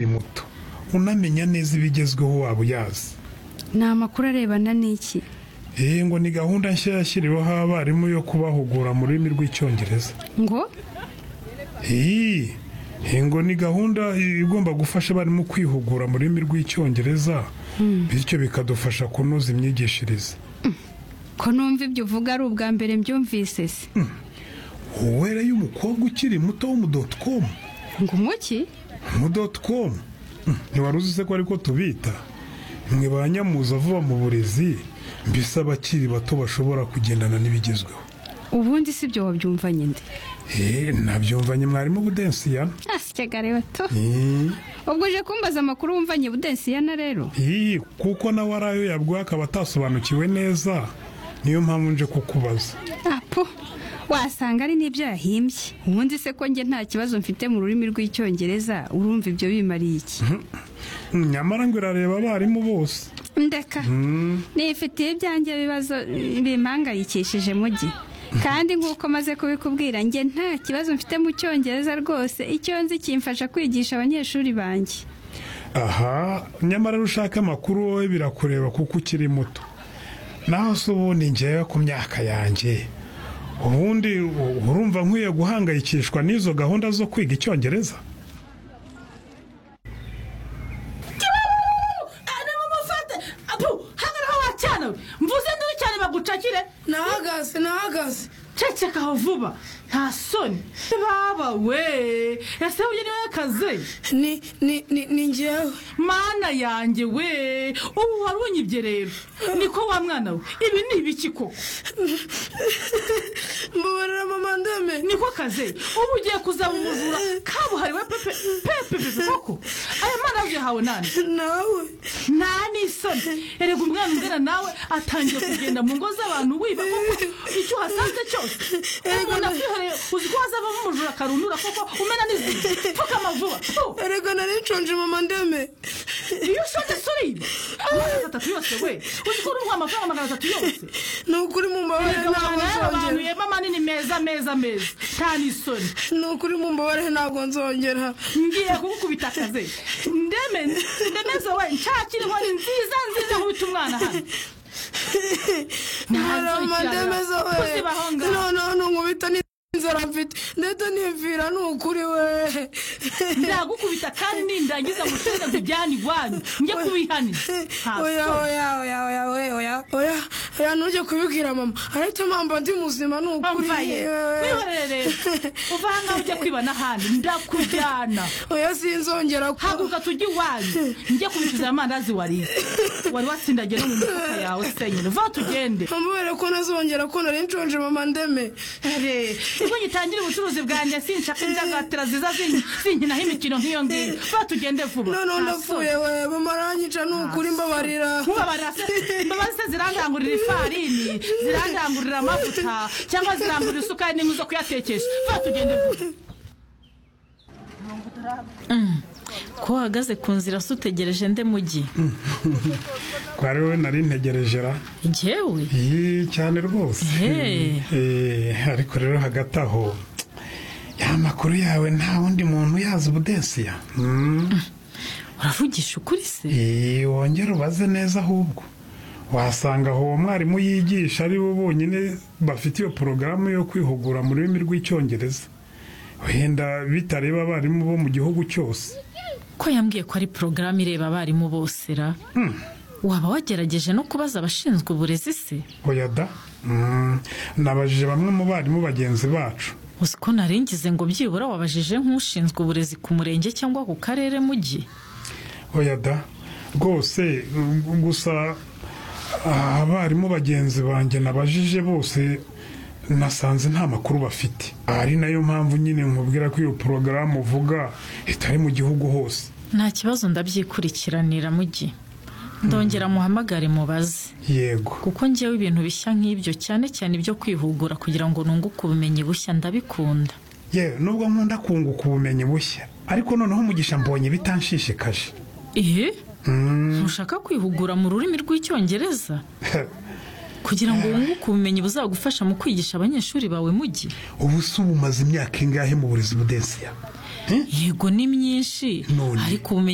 muto unamenya neza ibigezweho waba uyazi ni amakuru arebana n'iki iyi ngo ni gahunda nshya yashyiriweho abarimu yo kubahugura mu rurimi rw'icyongereza ngo iyi iyi ngo ni gahunda igomba gufasha abarimu kwihugura mu rurimi rw'icyongereza bityo bikadufasha kunoza imyigishirize ko numva ibyo uvuga ari ubwa mbere mbyumvise se uwera y'umukobwa ukiri muto w'umudotokomu ngo umuki umudotokomu ntiwari uzi se ko ariko tubita mwe ba nyamuza vuba mu burezi mbese abakiri bato bashobora kugendana n'ibigezweho ubundi si ibyo wabyumvanye nde eee nabyumvanye mwarimu budensiya asyaga reba to ubwo uje kumbaza amakuru wumvanye budensiyana rero iyi kuko nawe ari ayo yabwiwe akaba atasobanukiwe neza niyo mpamvu nje kukubaza apo wasanga ari n'ibyo yahimbye ubundi se ko njye nta kibazo mfite mu rurimi rw'icyongereza urumva ibyo bimariye iki nyamara ngo irareba abarimu bose ndeka nifitiye ibyanjye bibazo bimpangayikishije mugi kandi nk'uko maze kubikubwira njye nta kibazo mfite mu cyongereza rwose icyo nzi kimfasha kwigisha abanyeshuri banjye aha nyamara ushaka amakuru wowe birakureba kuko ukiri muto naho se ubundi ngewe ku myaka yanjye ubundi u- urumva nkwiye guhangayikishwa n'izo gahunda zo kwiga icyongereza ari mumufate apu hangara aho wacyana we mvuze nduru cyane bagucakire nahagaze nahagaze cecekaho vuba nta soni baba we ese uyu niwe kazi ni ni ni ni njyewe mana yanjye we ubu wari unyibye rero niko wa mwana we ibi ni ibiki koko mbabarira mama ndeme niko kaze ubu ugiye kuzamuvura kabuhariwe pepe pepe pepe koko aya mwana yaje hawe nani nawe nta n'isoni erega umwana ungana nawe atangiye kugenda mu ngo z'abantu wiba koko icyo uhasanze cyose umuntu akwihereye uzi ko hazavamo umujura akarundura koko umena n'izindi pfukama vuba Fu! erega nari nshonje mama ndeme iyo ushonje suriba amagana atatu yose we uzi ko urumva amafaranga magana atatu yose ni ukuri mumbabarire erega ntabwo abantu rero abantu nzongera yema manini meza meza meza nta n'isoni ni ukuri mumbabarire ntabwo nzongera ngiye kugukubita akaze ndeme ndemeze we nshakira inkoni nziza nziza nkubita umwana hano mbabarira mama ndeme Pusi bahonga. zowe noneho ntunkubita n'inzara mfite ndetse nivira ni ukuri we ndagukubita kandi nindangiza musubize kujyana iwanyu njye kubihanira oya oya oya oya oya oya oya oya ntujye kubibwira mama ariko mpamva ndi muzima ni ukuri mvaye yewe. wihorere rero uva aha ngaha ujya kwibana ahandi ndakujyana oya sinzongera ku- haguruka tujye iwanyu njye kubicuza amandazi wariye wari watsindagiye no mu mifuka yawe senyine va tugende amubere ko ntazongera ko nari nshonje mama ndeme Here, ubwo ngitangire ubucuruzi bwanjye sinshaka indangatira ziza zin- zinkinaho imikino nk'iyo ngiyo va tugende vuba noneho Nta soni. ndapfuye we mama aranyica ni ukuri mbabarira nkubabarira se imbabazi se zirandangurira ifarini zirandangurira amavuta cyangwa zirangurira isukari n'inkwi zo kuyatekesha vuba tugende vuba ko uhagaze ku nzira se utegereje nde mugi twari wowe nari ntegereje ra ngewe iyi cyane rwose Ehe. Eh, ariko rero hagati aho ya makuru yawe nta wundi muntu uyazi budensiya Mm. uravugisha ukuri se Eee, wongere ubaze neza ahubwo wasanga aho uwo mwarimu yigisha ari bo bonyine bafite iyo porogaramu yo kwihugura mu rurimi rw'icyongereza wenda bitareba abarimu bo mu gihugu cyose ko yambwiye ko ari porogaramu ireba abarimu bose ra waba wagerageje no kubaza abashinzwe uburezi se oya da Mm, nabajije bamwe mu barimu bagenzi bacu uzi ko narengize ngo byibura wabajije nk'ushinzwe uburezi ku murenge cyangwa ku karere mugi oya da rwose mm, gusa ah, abarimu bagenzi banjye nabajije bose nasanze nta makuru bafite ari nayo mpamvu nyine nkubwira ko iyo porogaramu uvuga itari mu gihugu hose nta kibazo ndabyikurikiranira mugi ndongera muhamagare mubaze yego kuko ngewe ibintu bishya nk'ibyo cyane cyane ibyo kwihugura kugira ngo nunguke ubumenyi bushya ndabikunda yewe nubwo nkunda kunguka ubumenyi bushya ariko noneho umugisha mbonye bitanshishikaje eee ntushaka kwihugura mu rurimi rw'icyongereza kugira ngo wunguke ubumenyi buzagufasha mu kwigisha abanyeshuri bawe mugi ubu se ubu umaze imyaka ingahe mu burezi budensiya yego ni myinshi None. ariko ubumenyi